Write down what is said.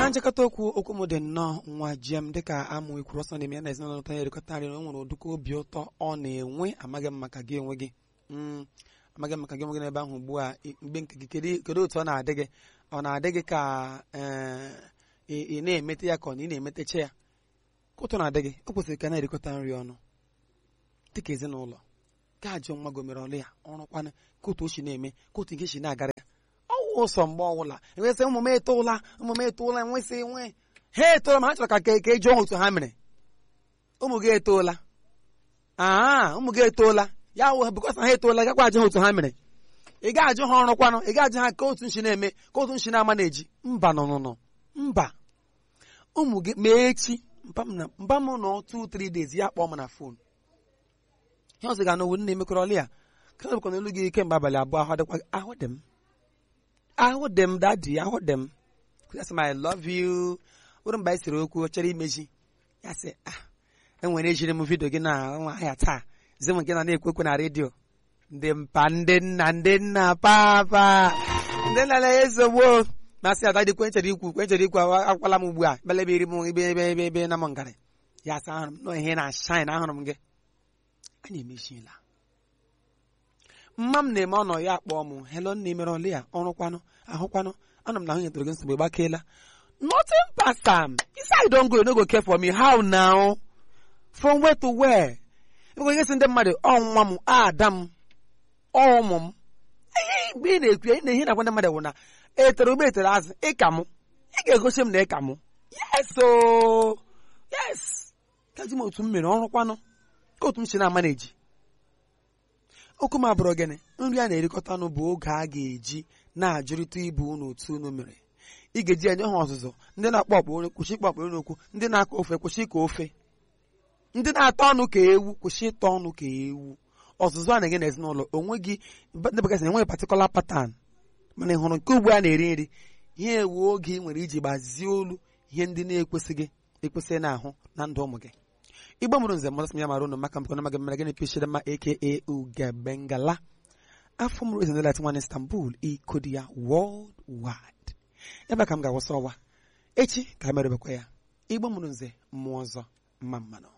na nchekọta okwu okwu m dị nnọọ nwa jem dịka amụ ikwuru ọsọ na-eme ya na ezinụlọ ụtọ ya erikọta nri na o nwere ụdịka obi ụtọ ọ na-enwe amaghị m maka gị onwe gị Mm, amaghị m maka gị onwe gị n'ebe ahụ ugbu a i- mgbe nke gị kedu kedu otu ọ na-adị gị ọ na-adị gị ka eh, ị ị na-emete ya ka ọ na ị na-emetecha ya ka ụtọ na-adị gị o kwesịrị ka na-erikọta nri ọnụ dịka ezinụlọ ka ajụ nwa gị o mere ọlụ ya ọrụkwana ka otu o si na-eme ka otu nke si na-agara ya ọwụ ụsọ mgbe ọbụla enwesị ụmụ m etoola ụmụ m etoola enwesị enwe ha etoola ma ha chọrọ ka ka ka e jụọ ha otu ha mere ụmụ gị etoola aa ụmụ gị etoola ya wụ bikọs ha etoola gakwa ajụ ha otu ha mere ị ga-ajụ ha ọrụ kwanụ ị ga-ajụ ha ka otu nshi na-eme ka otu nshi na-ama na-eji mba nọnụnọ mba ụmụ gị ma echi mba m na- mba m nọ 2-3 days ya kpọọ m na fon ihe ọzọ ga-anụ wu nna emekọrọ ọlụ ya ka ọ bụkwa n'olu gị kemgbe abalị abụọ ahụ dịkwa ahụ dị m ahụ dị m dadi ahụ dị m ya sị m I love you bụrụ mgbe anyị siri okwu ọ chọrọ imeji ya sị ah enwere ejiri m vidio gị na nwa ahịa taa zi m nke na na-ekwu ekwu na redio ndị mpa ndị nna ndị nna papa ndị nna na ezogbo masị ada dị kwenchere ikwu kwenchere ikwu awa- akwala m ugbu a bele ebe iri m ebe ebe ebe ebe na m ngarị ya sị ahụrụ m nọ ihe na shine ahụrụ m gị anyị emechiela mma m na-eme ọnọ ya akpọọ m helo nna emere ọlụ ya ọrụkwanụ ahụkwanụ anọ m na ahụ nyetara gị nsogbu gbakeela nothing past am isi I don't go you no go care for me how now from where to where ịbụkwa ihe si ndị mmadụ ọ nwa m ada m ọ ụmụ m ihe mgbe ị na-ekwu ya ị na-ehe na-agwa ndị mmadụ bụ na etere ụgbọ etere azụ ịka m ị ga-egosi m na ịka m yes o yes kaji m otu m mere ọrụkwanụ ka otu m si na-ama na-eji okwu m abụrụ gịnị nri a na-erikọta ọnụ bụ oge a ga-eji na-ajụrịta ibu unu otu unu mere ị ga-eji enye ha ọzụzụ ndị na-akpọ ọkpọ onye kwụsị ịkpọ ọkpọ onye okwu ndị na-akọ ofe kwụsị ịkọ ofe ndị na-atọ ọnụ ka ewu kwụsị ịtọ ọnụ ka ewu ọzụzụ a na-enye n'ezinụlọ onwe gị ndị bekee sị na enweghị patịkọla patan mana ị hụrụ nke ugbu a na-eri nri ihe ewu oge ị nwere iji gbazie olu ihe ndị na-ekwesịghị ekwesịghị na-ahụ na ndụ ụmụ gị igbo mụrụ nze mmasị m ya mara unu maka mbụkọ na maga mmere gịnị pishiri mma aka ugebengala afọ mụrụ ezinụlọ nwan istanbul ikodi ya world wide ebe a ka m ga-awụsa ọwa echi ka a merebekwa ya igbo mụrụ nze mmụọ ọzọ mma mmanụ